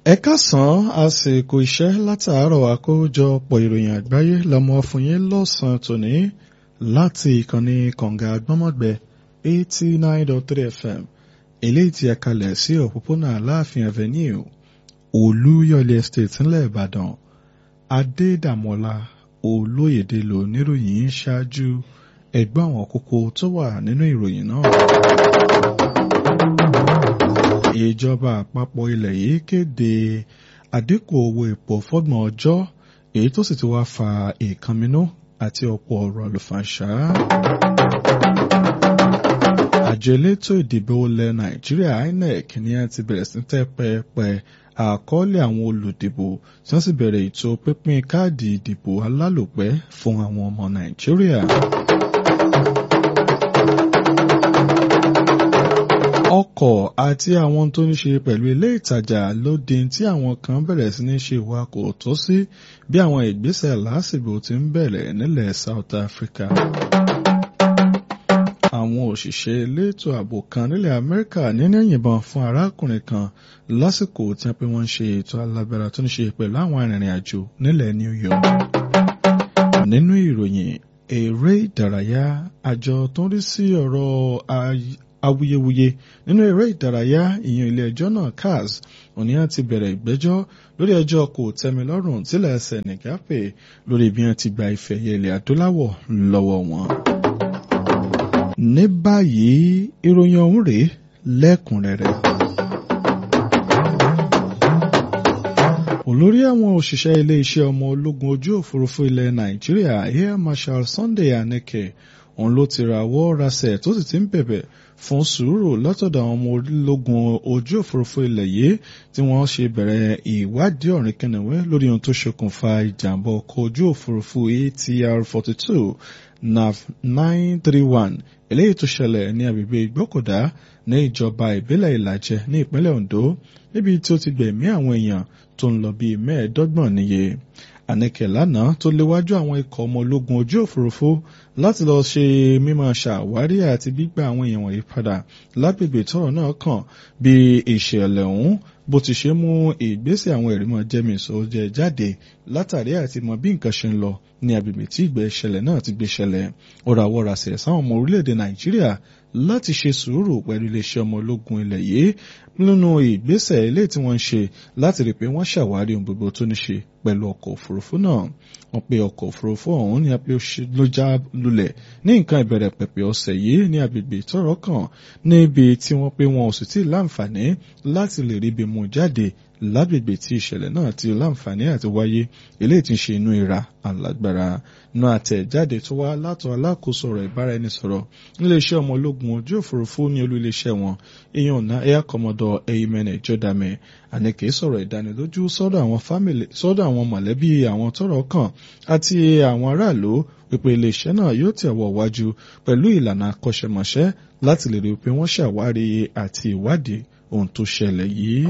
ẹ káàsán àsìkò iṣẹ́ látàárọ̀ àkójọpọ̀ ìròyìn àgbáyé lọ́mọ fún yín lọ́sàn-án tòní láti ìkànnì kànga gbọ́mọ̀gbẹ́ eighty nine dot three fm eléyìí tí a kalẹ̀ sí òpópónà aláàfin avenue olúyọ̀lé estate ńlẹ̀ ìbàdàn adédàmọ́lá olóyèdè lò níròyìn ṣáájú ẹgbẹ́ àwọn kókó tó wà nínú ìròyìn náà ìjọba àpapọ̀ ilẹ̀ yìí kéde àdínkù owó epo fọ́gbọ̀n ọjọ́ èyí tó sì ti wá fa ìkànnínú àti ọ̀pọ̀ ọ̀rọ̀ àlùfàǹṣá. àjọ elétò ìdìbò ilẹ̀ nàìjíríà inec ní a ti bẹ̀rẹ̀ sí tẹ́ pẹpẹ àkọọ́lẹ̀ àwọn olùdìbò tí wọ́n sì bẹ̀rẹ̀ ètò pínpín káàdì ìdìbò alálòpẹ́ fún àwọn ọmọ nàìjíríà. ọkọ̀ àti àwọn tó ní ṣe pẹ̀lú ilé ìtajà ló di tí àwọn kan bẹ̀rẹ̀ sí ní ṣe ìwakọ̀ tó sí bí àwọn ìgbésẹ̀ lásìkò ti ń bẹ̀rẹ̀ nílẹ̀ South Africa. àwọn òṣìṣẹ́ elétò ààbò kan nílẹ̀ Amẹ́ríkà níní yìnbọn fún arákùnrin kan lásìkò tí wọ́n pé wọ́n ń ṣe ètò alágbára tó ní ṣe pẹ̀lú àwọn arìnrìn àjò nílẹ̀ New York. nínú ìròyìn eré ìdárayá àjọ tó ń rí sí ọ̀rọ̀ awuyewuye nínú eré ìdárayá ìyẹn ilé ẹjọ́ náà CAS òní àti bẹ̀rẹ̀ ìgbẹ́jọ́ lórí ẹjọ́ kò tẹ́milọ́rùn tílẹ̀ Senegal pè lórí bí wọ́n ti gba ife ẹ̀yẹ ilẹ̀ adúláwọ̀ lọ́wọ́ wọn. ní báyìí ìròyìn ọ̀hún rèé lẹ́kùnrẹ́rẹ́. olórí àwọn òṣìṣẹ́ ilé iṣẹ́ ọmọ ológun ojú òfurufú ilẹ̀ Nàìjíríà Air Marshal Sunday Aneke òun ló ti rawọ́ rasẹ̀ tó sì ti ń bẹ̀bẹ̀ fún sùúrù látọ̀dọ̀ àwọn ọmọ ológun ojú òfurufú ilẹ̀ yìí tí wọ́n ṣe bẹ̀rẹ̀ ìwádìí ọ̀rìn kẹnẹ̀wẹ́ lórí ohun tó ṣokùnfà ìjàmbá ọkọ̀ ojú òfurufú ATR forty two nav nine three one eléyìí tó ṣẹlẹ̀ ní agbègbè ìgbọ́kọ̀dá ní ìjọba ìbílẹ̀ ìlàjẹ ní ìpínlẹ̀ Ondo níbi tí ó ti gbẹ̀mí àwọn èèyàn tó ń lọ bíi mẹ́ẹ̀ẹ́dọ́gbọ̀n níye àníkẹ́ lánàá tó léwájú àwọn ikọ̀ ọmọ ológun ojú òfurufú láti lọ ṣe mímọ̀ ṣàwárí àti gbígbà àwọn èèyàn wọ̀nyí padà lágbègbè tọ́rọ̀ náà kàn bí ìṣẹ̀lẹ̀ ọ̀hún bó ti ṣe mú ìgbésẹ̀ àwọn ìrìmọ̀ jẹ́mìísọ jẹ jáde látàrí àti mọ bí nǹkan ṣe ń lọ ní agbègbè tí ìgbẹ́ ìṣẹ̀lẹ̀ náà ti gbé ṣẹlẹ̀ ó rawọ́ rasẹ̀ sáwọn ọmọ orílẹ̀-èdè Nàìjíríà láti ṣe sùúrù pẹ̀lú iléeṣẹ́ ọmọ ológun ilẹ̀ yìí nínú ìgbésẹ̀ ilé tí wọ́n ń ṣe láti rí pé wọ́n ṣàwárí ohun gbogbo tó ní ṣe pẹ̀lú ọkọ̀ òfurufú náà wọ́n pe ọkọ̀ òfurufú ọ̀hún ní apẹ́ ló já lulẹ̀ ní nǹkan ìbẹ̀rẹ̀ pẹ̀pẹ̀ ọ̀sẹ̀ yìí ní agbègbè tọ́rọ̀ kàn níbi tí wọ́n pe wọn ò sì tí ì láǹfààní láti lè rí ibi mú jáde lágbègbè tí ìṣẹ̀lẹ̀ náà ti láǹfààní àti wáyé eléyìí tí ń ṣe inú ìra alágbára náà àtẹ̀jáde tó wá látọ̀ alákòóso ọ̀rọ̀ ìbáraẹnisọ̀rọ̀ níléeṣẹ́ ọmọ ológun ojú òfurufú ní olú iléeṣẹ́ wọn ìyẹn ọ̀nà air commodore eyimene jodame àníkè sọ̀rọ̀ ìdánilójú sọ́dọ̀ àwọn fámìlì sọ́dọ̀ àwọn mọ̀lẹ́bí àwọn tọ́rọ̀ kàn àti àwọn aráàlú wípé iléeṣẹ́ náà yóò tẹ̀wọ̀ wájú pẹ̀lú ìlànà akọ́ṣẹ́mọṣẹ́ láti lè rí i pé wọ́n ṣàwárí àti ìwádìí ohun tó ṣẹlẹ̀ yìí.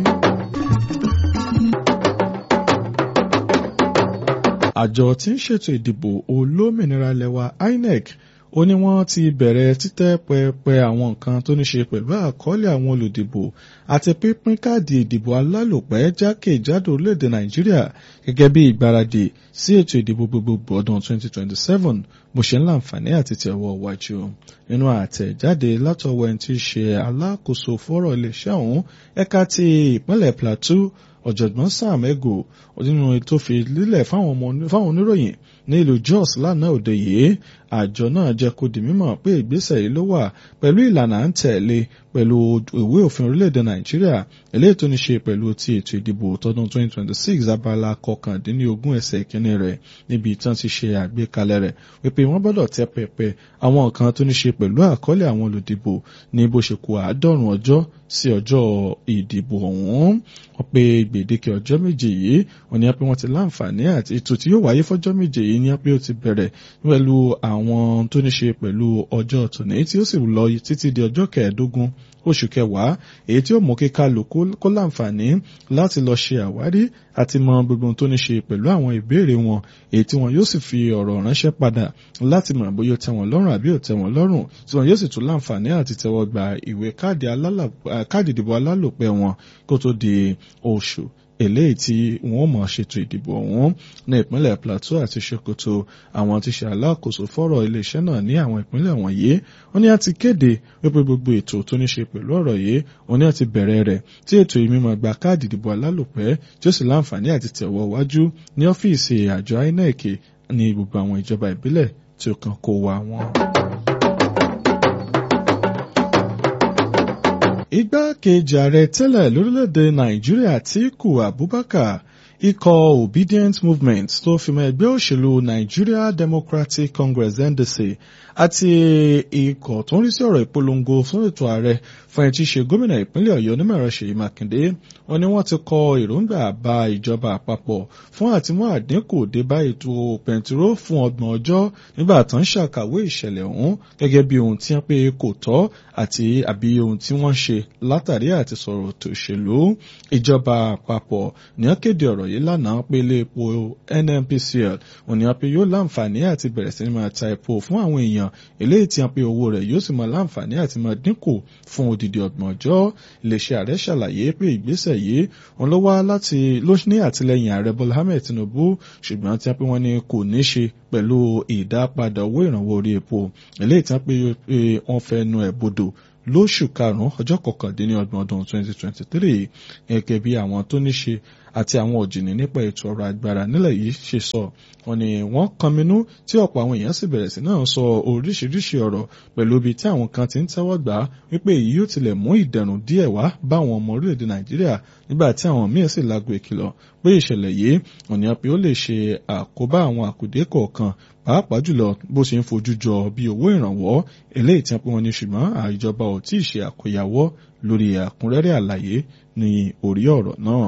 àjọ tí ń ṣètò ìdìbò olómìnira lẹwa INEC ó ní wọ́n ti bẹ̀rẹ̀ títẹ́ pẹpẹ àwọn nǹkan tó ní ṣe pẹ̀lú àkọọ́lẹ̀ àwọn olùdìbò àti pínpín káàdì ìdìbò alálòpẹ́ jákèjádò orílẹ̀-èdè Nàìjíríà gẹ́gẹ́ bí ìgbáradì sí ètò ìdìbò gbogbogbò ọdún 2027 bó ṣe ń láǹfààní àti tẹ̀wọ́ wájú nínú àtẹ̀jáde látọwọ́ ẹni tí í ṣe alákòóso fọ́rọ̀ iléeṣẹ́ ọ̀hún ẹ̀ka ti ìpínlẹ̀ Plateau ọ̀jọ̀gbọ́n Sam Ego nínú tó fi lílẹ̀ fáwọn oníròyìn ní ìlú Jos lánàá òde yìí àjọ náà jẹ́ kó di mímọ̀ pé ìgbésẹ̀ yìí ló wà pẹ̀lú ìlànà à ń tẹ̀lé pẹ̀lú ìwé òfin orílẹ̀-èdè Nàìjíríà eléyìí tó ní ṣe pẹ̀lú ti ètò ìdìbò tọdún 2026 abala kọkàndínlógún ẹsẹ̀ ìkíní rẹ̀ níbi ìtàn ti ṣe àgbékalẹ̀ rẹ̀ wípé wọ́n gbọ́dọ̀ tẹ́ pẹpẹ àwọn nǹkan tó ní ṣe pẹ̀lú àkọọ́lẹ̀ àwọn olùdìbò ní bó ṣe kù àádọ́rùn ọjọ́ sí ọjọ́ ìdìbò ọ̀hún wọ́n pe gbèdéke ọjọ́ méje yìí wọ́n ní pé wọ́n ti láǹfààní àti ètò tí yóò wáyé fọ́jọ́ méje yìí ní pé ó ti bẹ̀rẹ̀ pẹ̀lú àwọn tó ní ṣe pẹ̀lú ọjọ́ tòní tí ó sì lọ títí di ọjọ́ kẹẹ̀ẹ́dógún oṣù kẹwàá èyí tí ó mú kí kálukú kó láǹfààní láti lọ ṣe àwárí àti mọ gbogbo tó ní ṣe pẹ̀lú àwọn ìbéèrè wọn èyí tí wọn yóò sì fi ọ̀rọ̀ ránṣẹ́ padà láti mọ̀ bóyá ó tẹ́ wọn lọ́rùn àbí ò tẹ́ wọn lọ́rùn tí wọn yóò sì tún láǹfààní àti tẹ́wọ́ gba ìwé káàdì ìdìbò alálòpẹ́ wọn kó tó di oṣù eléyìí tí wọ́n mọ̀ ṣètò ìdìbò ọ̀hún ní ìpínlẹ̀ Plateau àti Sokoto àwọn tí ṣe alákòóso fọ́rọ̀ iléeṣẹ́ náà ní àwọn ìpínlẹ̀ wọ̀nyí wọ́n ní a ti kéde wípé gbogbo ètò tó ní ṣe pẹ̀lú ọ̀rọ̀ yìí wọ́n ní a ti bẹ̀rẹ̀ rẹ̀ tí ètò ìmímọ̀ gba káàdì ìdìbò alálòpẹ́ tí ó sì láǹfààní àti tẹ̀wọ́ wájú ní ọ́fíìsì àjọ INEC ní gbogbo àwọn ìjọba ìbílẹ̀ tí ó kàn kó wa wọn. igbákejì ààrẹ tẹ́lẹ̀ lórílẹ̀‐èdè nàìjíríà Atiku Abubakar ikọ̀ obedient movement tó fi mọ́ ẹgbẹ́ òṣèlú Nigeria Democratic Congress NDC àti ikọ̀ tó ń rí sí ọ̀rọ̀ ìpolongo fún ètò ààrẹ fún ẹtí ṣe gómìnà ìpínlẹ̀ ọ̀yọ́ onímọ̀ràn ṣèyí mákindé wọ́n ní wọ́n ti kọ èròǹgbà bá ìjọba àpapọ̀ fún àtìmú àdínkù dé bá ètò pẹntiró fún ọgbọ̀n ọjọ́ nígbà tó ń ṣàkàwé ìṣẹ̀lẹ̀ ọ̀hún gẹ́gẹ́ bí ohun tí wọ́n pé kò tọ́ àti àbí ohun tí wọ́n ṣe látàrí àti sọ̀rọ̀ tó ṣèlú ìjọba àpapọ̀ ní wọ́n kéde ọ̀rọ̀ yìí lánàá pé ilé epo NNPCL wọ́n ní wọ́n pé yóò láǹfààní àti bẹ̀rẹ̀ sí ní máa ta epo fún àwọn èèyàn eléyìí tí wọ́n pé owó rẹ̀ yóò sì máa láǹfààní àti máa dínkù fún odidi ọgbọ̀n ọjọ́ iléeṣẹ́ ààrẹ ṣàlàyé pé ìgbésẹ̀ yìí wọn ló wá láti ló ní àtìlẹyìn ààrẹ Bọ́lá Ahmed Tinubu ṣùgbọ́n tí wọ́n pé wọ́n ní kò ní ṣe pẹ̀lú ìdápadà owó ìrànwọ́ orí epo eléyìí tí wọ́n pé wọ́n fẹ́ nu ẹ̀ bodò lóṣù karùn-ún ọjọ́ kọkàndínlọ́gbọ̀n ọdún 2023 gẹ́gẹ́ bí àwọn tó ní ṣe àti àwọn òjìní nípa ètò ọrọ̀ agbára nílẹ̀ yìí ṣe sọ wọ́n ní wọ́n kọminú tí ọ̀pọ̀ àwọn èèyàn sì bẹ̀rẹ̀ sí náà sọ oríṣiríṣi ọ̀rọ̀ pẹ̀lú ibi tí àwọn kan ti ń tẹ́wọ́ gbà wípé èyí yóò tilẹ̀ mú ìdẹ̀rùn díẹ̀ wá bá àwọn ọmọ orílẹ̀-èdè nàìjíríà nígbà tí àwọn míín sì lágbo ìkìlọ̀ pé ìṣẹ̀lẹ̀ yìí òní pé ó lè ṣe àkóbá àwọn àkùdé kọ̀ọ̀kan pàápàá jùlọ bó ṣe ń fojú jọ bí owó ìrànwọ́ eléyìí tí wọ́n ní ṣùgbọ́n àìjọba ò tí ì ṣe àkóyawọ́ lórí àkúnrẹ́rẹ́ àlàyé ní orí ọ̀rọ̀ náà.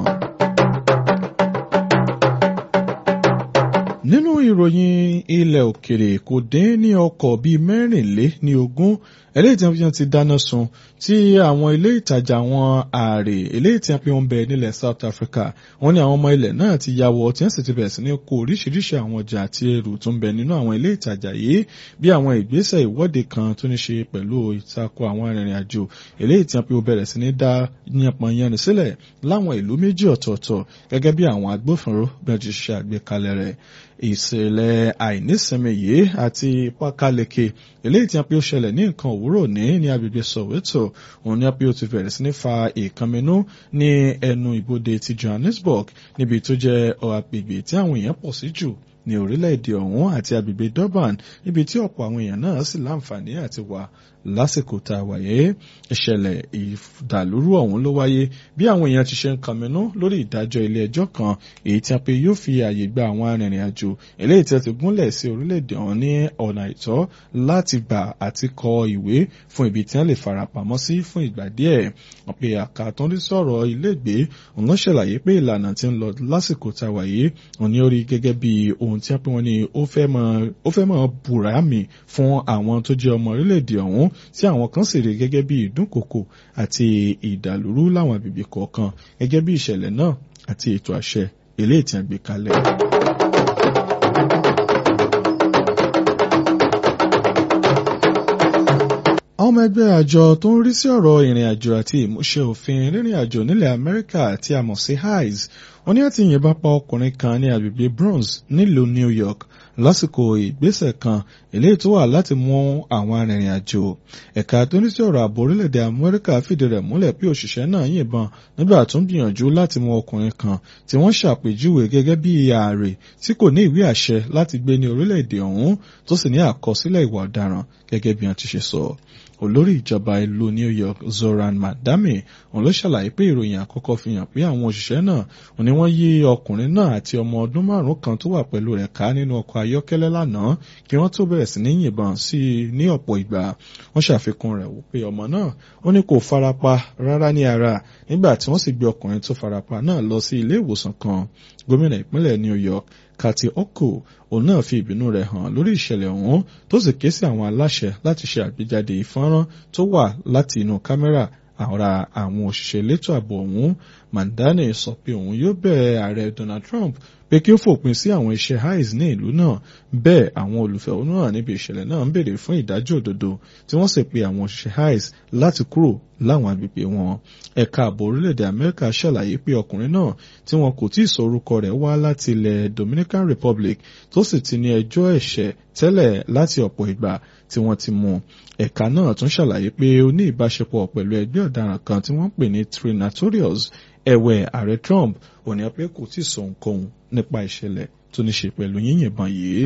nínú ìròyìn ilẹ̀ òkèrè kò dín ní ọkọ̀ bíi mẹ́rìnlé ní ogún eléyìí tí wọ́n ti dáná sun tí àwọn ilé ìtajà wọn ààrẹ eléyìí tí wọ́n ń bẹ nílẹ̀ South Africa wọ́n ní àwọn ọmọ ilẹ̀ náà ti ya wọ tí wọ́n sì ti bẹ̀rẹ̀ sí ní kó oríṣiríṣi àwọn ọjà àti ẹrù tó ń bẹ nínú àwọn ilé ìtajà yìí bí àwọn ìgbésẹ̀ ìwọ́de kan tó ní ṣe pẹ̀lú ìtakò àwọn arìnrìn àjò eléyìí tí wọ́n bẹ̀rẹ̀ sí ní dá yànpọ̀ yẹnu sílẹ̀ láwọn ìlú méjì ọ̀tọ̀ọ̀tọ̀ gẹ́gẹ́ bí àwọn agbófinró bẹ́ẹ̀ ti ṣe àgbékalẹ̀ rẹ̀ ìṣẹ̀lẹ̀ àìnísinmi yìí àti pákáleke eléyìí tí a pé ó ṣẹlẹ̀ ní nǹkan òwúrọ̀ ní ní agbègbè Soweto òun ni a pé ó ti bẹ̀rẹ̀ sí ní fa ìkànnínú ní ẹnu ibodè ti Johannesburg níbi tó jẹ́ agbègbè tí àwọn èèyàn pọ̀ sí jù ní orílẹ̀-èdè ọ̀hún àti agbègbè Durban níbi tí ọ̀pọ̀ àwọn èèyàn náà sì láǹfààní àti wà lásìkò tá a wáyé ìṣẹ̀lẹ̀ ìdàlúrú ọ̀hún ló wáyé bí àwọn èèyàn ti ṣe ń kànmínú lórí ìdájọ́ ilé ẹjọ́ kan èyí tí a pé yóò fi àyè gba àwọn arìnrìn àjò eléyìí tí a ti gúnlẹ̀ sí orílẹ̀-èdè ọ̀hún ní ọ̀nà àìtọ́ láti gbà àti kọ ìwé fún ibi tí wọ́n lè farapamọ́ sí fún ìgbà díẹ̀ wọ́n pe àká tó ń rí sọ̀rọ̀ ilégbé òun ló ṣàlàyé pé ìlànà tí ń lọ lásìkò tá a wáyé òun ni ó rí gẹ́gẹ́ bí ohun tí wọ́n pé wọ́n ní ó fẹ́ mọ̀ bùrámì fún àwọn tó jẹ́ ọmọ orílẹ̀-èdè ọ̀hún tí àwọn kan sì rí gẹ́gẹ́ bí ìdúnkòkò àti ìdàlúrú láwọn agbègbè kọ̀ọ̀kan gẹ́gẹ́ bí ìṣẹ̀lẹ̀ náà àti ètò àṣẹ eléyìí tí a gbé kalẹ̀. àwọn ọmọ ẹgbẹ́ àjọ tó ń rí sí ọ̀rọ̀ ìrìn àjò àti ìmúṣẹ òfin rírìn àjò nílẹ̀ Amẹ́ríkà tí a mọ̀ sí highs wọ́n ní àti yìnbọn pa ọkùnrin kan ní agbègbè Bronx nílùú New York lásìkò ìgbésẹ̀ kan eléyìí tó wà láti mú àwọn arìnrìn àjò ẹ̀ka tó ní sí ọ̀rọ̀ ààbò orílẹ̀-èdè Amẹ́ríkà fìdí rẹ̀ múlẹ̀ pé òṣìṣẹ́ náà yìnbọn nígbà tó ń gbìyànjú láti mú ọkùnrin kan tí wọ́n ṣàpèjúwe gẹ́gẹ́ bí ààrẹ tí kò ní ìwé àṣẹ láti gbé ní orílẹ̀-èdè ọ̀hún tó sì ní àkọsílẹ̀ ìwà ọ̀daràn gẹ́gẹ́ bí wọ́n ti ṣe sọ olórí ìjọba ìlú New York Zoran Madami òun ló ṣàlàyé pé ìròyìn àkọ́kọ́ fi hàn pé àwọn òṣìṣẹ́ náà òun ni wọ́n yí ọkùnrin náà àti ọmọ ọdún márùn-ún kan tó wà pẹ̀lú rẹ̀ ká nínú ọkọ̀ ayọ́kẹ́lẹ́ lánàá kí wọ́n tó bẹ̀rẹ̀ sí ní yìnbọn sí i ní ọ̀pọ̀ ìgbà wọ́n ṣàfikún rẹ̀ wípé ọmọ náà ó ní kò farapa rárá ní ara nígbà tí wọ́n sì gbé ọkùnrin tó farapa náà lọ sí ilé ìwòsàn kan gómìnà ìpínlẹ̀ New York Kathy Hochul òun náà fi ìbínú rẹ̀ hàn lórí ìṣẹ̀lẹ̀ ọ̀hún tó sì ké sí àwọn aláṣẹ láti ṣe àgbéjáde ìfọ́nrán tó wà láti inú kámẹ́rà ara àwọn òṣìṣẹ́ elétò ààbò ọ̀hún Mandane sọ pé òun yóò bẹ̀ ààrẹ Donald Trump pé kí ó fòpin sí àwọn iṣẹ́ hais ní ìlú náà bẹ́ẹ̀ àwọn olùfẹ̀hónúhàn níbi ìṣẹ̀lẹ̀ náà ń béèrè fún ìdájọ́ òdodo tí wọ́n sì pe àwọn òṣìṣẹ́ hais láti kúrò láwọn agbègbè wọn ẹ̀ka ààbò orílẹ̀-èdè amẹ́ríkà ṣàlàyé pé ọkùnrin náà tí wọn kò tí ì sọ orúkọ rẹ̀ wá láti ilẹ̀ dominican republic tó sì ti ní ẹjọ́ ẹ̀ṣẹ̀ tẹ́lẹ̀ láti ọ̀pọ̀ ìgbà tí wọ́n ti mú ẹ̀ka náà tún ṣàlàyé pé ó ní ìbáṣepọ̀ pẹ̀lú ẹgbẹ́ ọ̀daràn kan tí wọ́n pè ní trinatorious ẹ̀wẹ̀ ààrẹ trump ò ní pé kò tí ì sọ ohunkóhun nípa ìṣẹ̀lẹ̀ tó ní ṣe pẹ̀lú yíyìnbọn yìí.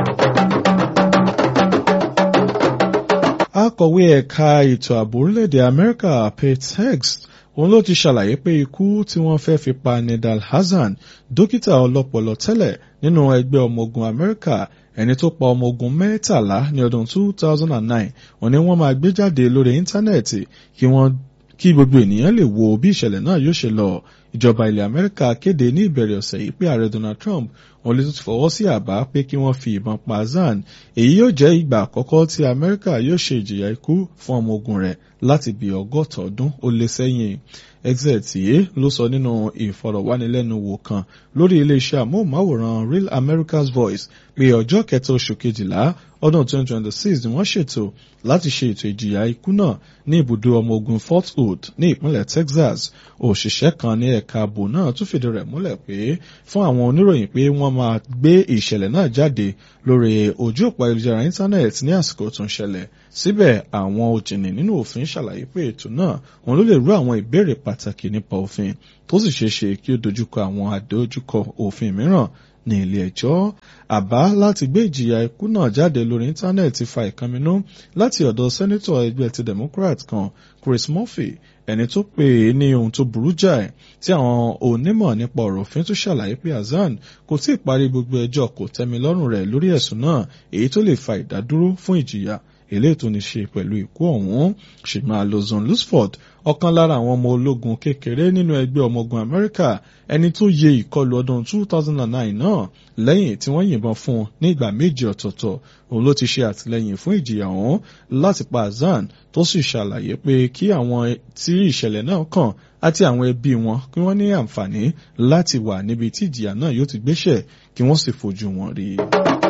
akọ̀wé ẹ̀ka ètò ààbò orílẹ̀-èdè amẹ́ríkà pete hegs òun ló ti ṣàlàyé pé ikú tí wọ́n fẹ́ fi pa nidal hassan dókítà ọlọ́pọlọ tẹ́lẹ̀ nínú ẹgbẹ́ ọmọ ogun amẹ́ríkà ẹni tó pa ọmọ ogun mẹ́tàlá ní ọdún 2009 wọ́n ní wọ́n máa gbé jáde lórí íńtánẹ́ẹ̀tì kí wọ́n kí gbogbo ènìyàn lè wo bí ìṣẹ̀lẹ̀ náà yóò ṣe lọ ìjọba ilẹ̀ amẹ́ríkà kéde ní ìbẹ̀rẹ̀ ọ̀sẹ̀ yìí pé ààrẹ donald trump wọ́n lè tún fọwọ́ sí àbá pé kí wọ́n fi ìbọn pa zan èyí yóò jẹ́ ìgbà àkọ́kọ́ tí amẹ́ríkà yóò ṣe ìjìyà ikú fún ọmọ ogun rẹ̀ láti bí ọgọ́ta ọdún ó lé sẹ́yìn exet yìí ló sọ nínú ìfọ̀rọ̀wánilẹ́nuwò kan lórí iléeṣẹ́ amóhùnmáwòrán real america's voice pé ọjọ́ kẹta oṣù kejìlá ọdún 2026 ni wọ́n ṣètò láti ṣe ètò ìjìyà ikú náà ní ibùdó ọmọ ogun fort hood ní ìpínlẹ̀ texas òṣìṣẹ́ kan ní ẹ̀ka ààbò náà tún fìdí rẹ̀ múlẹ̀ pé fún àwọn oníròyìn pé wọ́n máa gbé ìṣẹ̀lẹ̀ náà jáde lórí ojú òpó ayélujára íńtánẹ́ẹ̀tì ní àsìkò tó ń ṣẹlẹ̀ síbẹ̀ àwọn òjìní nínú òfin ṣàlàyé pé ètò náà wọn ló lè rú àwọn ìbéèrè pàtàkì nípa òfin tó sì ṣeé ṣe kí ó dojúkọ àwọn àdójúkọ òfin mìíràn ní ilé ẹjọ́ àbá láti gbé ìjìyà ikú náà jáde lórí íńtánẹ́ẹ̀tì fa ìkànnínú láti ọ̀dọ̀ sẹ́nítọ̀ ẹgbẹ́ ti democrat kan chris murphy ẹni tó pè é ní ohun tó burú jáì tí àwọn onímọ̀ nípa ọ̀rọ̀ òfin tún ṣàlàyé pé hasan kò tí ì parí gbogbo ẹjọ́ kò tẹ́mi lọ́rùn rẹ̀ lórí ẹ̀sùn náà èyí tó lè fa ìdádúró fún ìjìyà eléyìí tó ní ṣe pẹ̀lú ikú ọ̀hún ṣùgbọ́n alozon lusford ọ̀kan lára àwọn ọmọ ológun kékeré nínú ẹgbẹ́ ọmọ ogun amẹ́ríkà ẹni tó yẹ ìkọlù ọdún 2009 náà lẹ́yìn tí wọ́n yìnbọn fún un ní ìgbà méjì ọ̀tọ̀ọ̀tọ̀ òun ló ti ṣe àtìlẹ́yìn fún ìjìyà ọ̀hún láti pa azan tó sì ṣàlàyé pé kí àwọn tí ìṣẹ̀lẹ̀ náà kàn àti àwọn ẹbí wọn kí wọ́n ní àǹfààní láti wà níbi tí ìjìyà náà yóò ti gbéṣẹ̀ kí wọ́n sì fojú wọn rí i.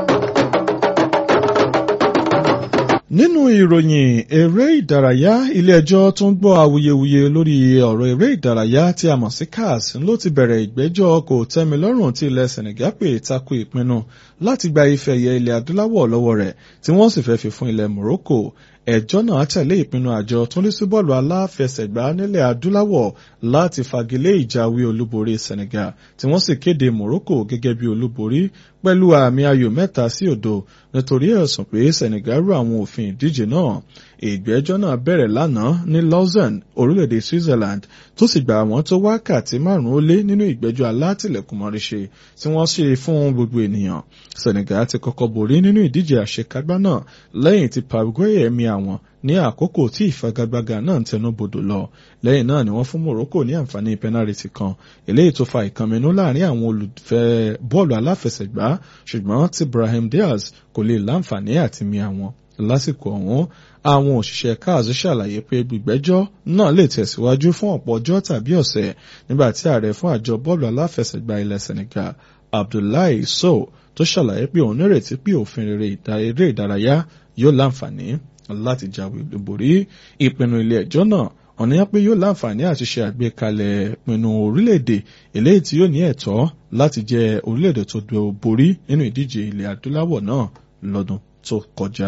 nínú ìròyìn eré ìdárayá ilé-ẹjọ́ tó ń gbọ́ awuyewuye lórí ọ̀rọ̀ eré ìdárayá tí a mọ̀ sí CAS ló ti bẹ̀rẹ̀ ìgbẹ́jọ́ kò tẹ́milọ́rùn tí ilẹ̀ Senegal pè tako ìpinnu láti gba ife ẹ̀yẹ ilẹ̀ adúláwọ̀ lọ́wọ́ rẹ̀ tí wọ́n sì fẹ́ fi fún ilẹ̀ Morocco ẹjọ́ náà tẹ̀lé ìpinnu àjọ tó ń lé sí bọ́ọ̀lù aláfẹsẹ̀gbá nílẹ̀ adúláwọ̀ láti fagilé ìjáwé olúborí Senegal tí wọ́n sì kéde Morocco gẹ́gẹ́ bí olúborí pẹ̀lú àmì ayò mẹ́ta sí òdo nítorí ẹ̀sùn pé Senegal rú àwọn òfin ìdíje náà ìgbẹ́jọ́ náà bẹ̀rẹ̀ lánàá ní Lausanne orílẹ̀-èdè Switzerland tó sì gbà wọ́n tó wákàtí márùn-ún ó lé nínú ìgbẹ́jọ́ alátìlẹ̀kùnmọ́ríṣe tí wọ́n ṣe fún gbogbo ènìyàn Senegal ti kọ́kọ́ borí nínú ìdíje àṣekágbá náà lẹ́yìn tí Paraguay ẹ̀mí àwọn ní àkókò tí ìfagagbága náà ń tẹnu bodò lọ lẹ́yìn náà ni wọ́n fún Morocco ní àǹfààní pẹ́nàrìtì kan eléyìí tó fa ìkànnínú láàrin àwọn olùfẹ́ bọ́ọ̀lù aláfẹsẹ̀gbá ṣùgbọ́n tí Brahim Diaz kò lè láǹfààní àti mi àwọn lásìkò ọ̀hún àwọn òṣìṣẹ́ CAS ṣàlàyé pé gbígbẹ́jọ́ náà lè tẹ̀síwájú fún ọ̀pọ̀ ọjọ́ tàbí ọ̀sẹ̀ nígbà tí ààrẹ fún àjọ bọ́ọ̀lù aláfẹsẹ̀gbá ilẹ̀ Senegal Abdoulaye Sow tó ṣàlàyé pé òun nírètí pé òfin eré ìdárayá yóò láǹfààní láti jáwé olúborí ìpinnu ilé ẹjọ́ náà ọ̀nìyàn pé yóò láǹfààní àti ṣe àgbékalẹ̀ ìpinnu orílẹ̀-èdè eléyìí tí yóò ní ẹ̀tọ́ láti jẹ́ orílẹ̀-èdè tó borí nínú ìdíje ilẹ̀ adúláwọ̀ náà lọ́dún tó kọjá.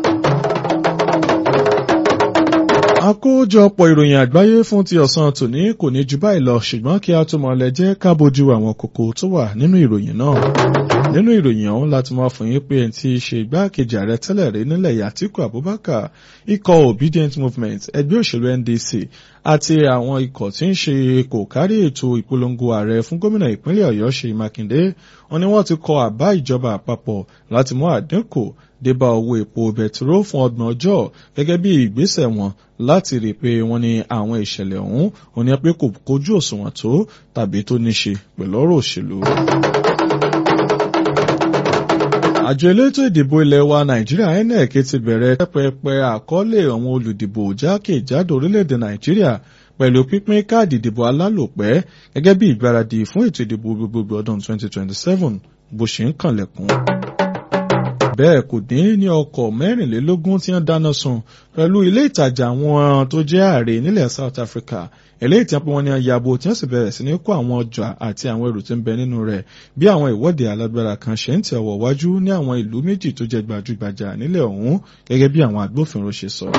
àkójọpọ̀ ìròyìn àgbáyé fún ti ọ̀sán tòní kò ní ju báyìí lọ ṣùgbọ́n kí a tó mọ̀ lẹ jẹ́ ká bójú àwọn kókó tó wà nínú ìròyìn náà nínú ìròyìn ọ̀hún láti máa fún yín pé ẹni tí í ṣe igbákejì ààrẹ tẹ́lẹ̀ rí nílẹ̀ yìí Àtíkù Abubakar ikọ̀ Obedient Movement ẹgbẹ́ òṣèlú NDC àti àwọn ikọ̀ tí ń ṣe kò kárí ètò ìpolongo ààrẹ fún gómìnà ìpínlẹ̀ Ọ̀yọ́ Ṣèyí Mákindé wọn ni wọ́n ti kọ àbá ìjọba àpapọ̀ láti mú àdínkù débá owó epo bẹtiró fún ọgbọ̀n ọjọ́ gẹ́gẹ́ bí ìgbésẹ̀ wọn láti rí i pé wọ́n ní àwọn ìṣẹ̀lẹ̀ ọ̀hún wọn ni pé kò kójú òṣùwọ̀n tó tàbí tó ní ṣe pẹ̀lú ọ̀rọ̀ òṣèlú àjọ elétò ìdìbò ilẹ̀ wa nàìjíríà INEC ti bẹ̀rẹ̀ pẹpẹ àkọọ́lẹ̀ àwọn olùdìbò jákèjádò orílẹ̀-èdè nàìjíríà pẹ̀lú pínpín káàdì ìdìbò alálòpẹ́ gẹ́gẹ́ bí ìgbáradì fún ètò ìdìbò gbogbogbò ọdún 2027 bó ṣe ń kànlẹ̀kùn bẹ́ẹ̀ kò dín ní ọkọ̀ mẹ́rìnlélógún tí wọ́n dáná sun pẹ̀lú ilé ìtajà àwọn tó jẹ́ ààrẹ nílẹ̀ South Africa eléyìí tí wọ́n pè wọ́n ní ayabo tí wọ́n sì bẹ̀rẹ̀ sí ní kó àwọn ọjà àti àwọn ẹrù tí ń bẹ nínú rẹ̀ bí àwọn ìwọ́de alágbára kan ṣe ń tẹ̀ ọ̀wọ̀ wájú ní àwọn ìlú méjì tó jẹ́ gbajúgbajà nílẹ̀ ọ̀hún gẹ́gẹ́ bí àwọn agbófinró ṣe sọ.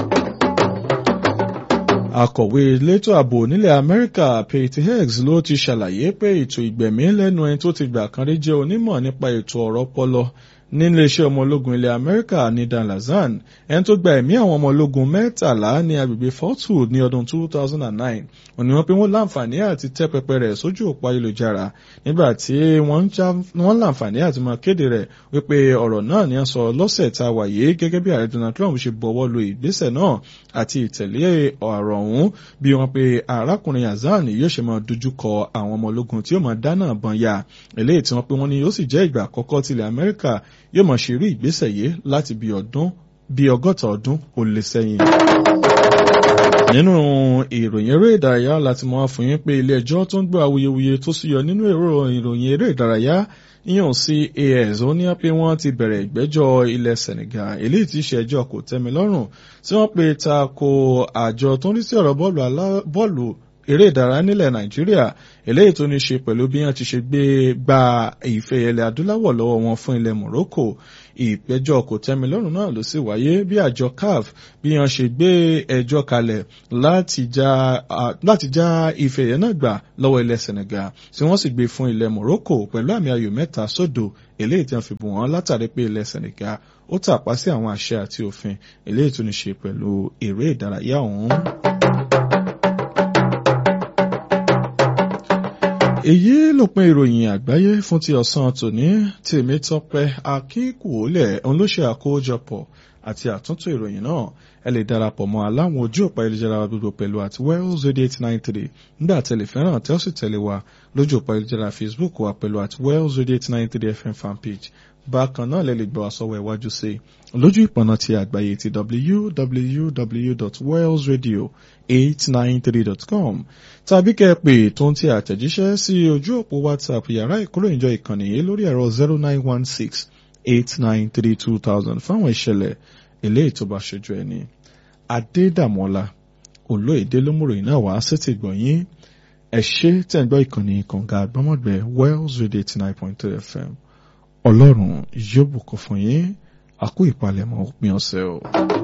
Akọ̀wé elétò ààbò nílẹ̀ Amẹ́ríkà Pete Heggs ló ti ṣàlàyé pé ètò ìgbẹ̀mí lẹ́nu ẹni tó ti gbà kan rí jẹ́ onímọ̀ nípa ètò ọ̀rọ̀ ọpọlọ nílé iṣẹ́ ọmọ ológun ilẹ̀ Amẹ́ríkà ní Dan Lazan ẹni tó gba ẹ̀mí àwọn ọmọ ológun mẹ́tàlá ní agbègbè Fortwood ní ọdún 2009 òní wọ́n pé wọ́n láǹfààní àti tẹ́ pẹpẹ rẹ̀ sójú òpó ayélujára nígbà tí wọ́n láǹfààní àti máa kéde rẹ̀ wípé ọ̀rọ̀ náà ni wọ́n sọ lọ́sẹ̀ tá a wà yìí gẹ́gẹ́ bí ààrẹ Donald Trump ṣe bọ̀wọ́ lu ìgbésẹ̀ náà àti ìtẹ̀lé ọ̀rọ̀ ọ̀hún bí wọ́n pe arákùnrin Hazan yóò ṣe máa dojú kọ àwọn ọmọ ológun tí yóò máa dáná bọn ya eléyìí tí wọ́n pe wọ́n ní yóò sì jẹ́ ìgbà àkọ́kọ́ tilẹ̀ Amẹ́ríkà yóò máa ṣe irú ìgbésẹ̀ yìí láti bí ọdún bí ọgọ́ta ọdún ó lé sẹ́yìn. nínú ìròyìn eré ìdárayá láti mọ fún yín pé ilé ẹjọ́ tó ń gbọ́ awuyewuye tó súyọ nínú ìròyìn eré ìdárayá yíyan sí as ó ní pé wọ́n ti bẹ̀rẹ̀ ìgbẹ́jọ́ ilẹ̀ Senegal eléyìí tí í ṣe ẹjọ́ kò tẹ́mi lọ́rùn tí wọ́n pe ta ko àjọ tó ń rí sí ọ̀rọ̀ bọ́ọ̀lù eré ìdárayá nílẹ̀ nàìjíríà eléyìí tó ní ṣe pẹ̀lú bí wọ́n ti ṣe gbé gba ìfẹ́ ilẹ̀ adúláwọ̀ lọ́wọ́ wọn fún ilẹ̀ Morocco ìpẹ̀jọ́ kò tẹ́mi lọ́rùn náà ló sì wáyé bí àjọ CAF bí wọ́n ṣe gbé ẹjọ́ kalẹ̀ láti já ìfẹ́ yẹn náà gbà lọ́wọ́ ilẹ̀ Senegal tí wọ́n sì gbé fún ilẹ̀ Morocco pẹ̀lú àmì ayò mẹ́ta sódò eléyìí tí wọ́n fi bù wọ́n látàrí pé ilẹ̀ Senegal ó tàpá sí àwọn àṣẹ àti òfin eléyìí tó ní ṣe pẹ̀lú eré ìdárayá ọ̀hún. èyí lópin ìròyìn àgbáyé fún ti ọ̀sán tòní Tèmítọ́pẹ́ Akínkùólẹ̀ òun ló ṣe àkójọpọ̀ àti àtúntò ìròyìn náà ẹ lè darapọ̀ mọ́ aláwọn ojú òpá ayélujára gbogbo pẹ̀lú àti wells radio eight nine three nígbà tẹ̀lé fẹ́ràn tẹ́ ó sì tẹ̀lé wa lójú òpá ayélujára Facebook wa pẹ̀lú àti wells radio eight nine three fm fanpage bákan náà lè lè gbọ́ wa sọ́wọ́ iwájú sí lójú ìpọ̀nà ti àgbáyé ti www.wellsradio893.com tàbí kẹ́ ẹ pè tó ń ti àtẹ̀jíṣẹ́ sí ojú òpó WhatsApp yàrá ìkóròyìnjọ ìkànnì yìí lórí ẹ̀rọ zero nine one six eight nine three two thousand fáwọn ìṣẹ̀lẹ̀ eléyìí tó bá ṣojú ẹni. Adédàmọ́lá olóyèdè lómùròyìn náà wá sétí gbọ̀nyìn ẹ ṣé tẹ̀ ń gbọ́ ìkànnì kànga àgbọ́mọ̀gbẹ́ Wells Radio eighty nine point three FM ọlọ́run yóò bùkún fún yín àkó ìpalẹ̀mọ́ òpin ọ̀sẹ̀ o.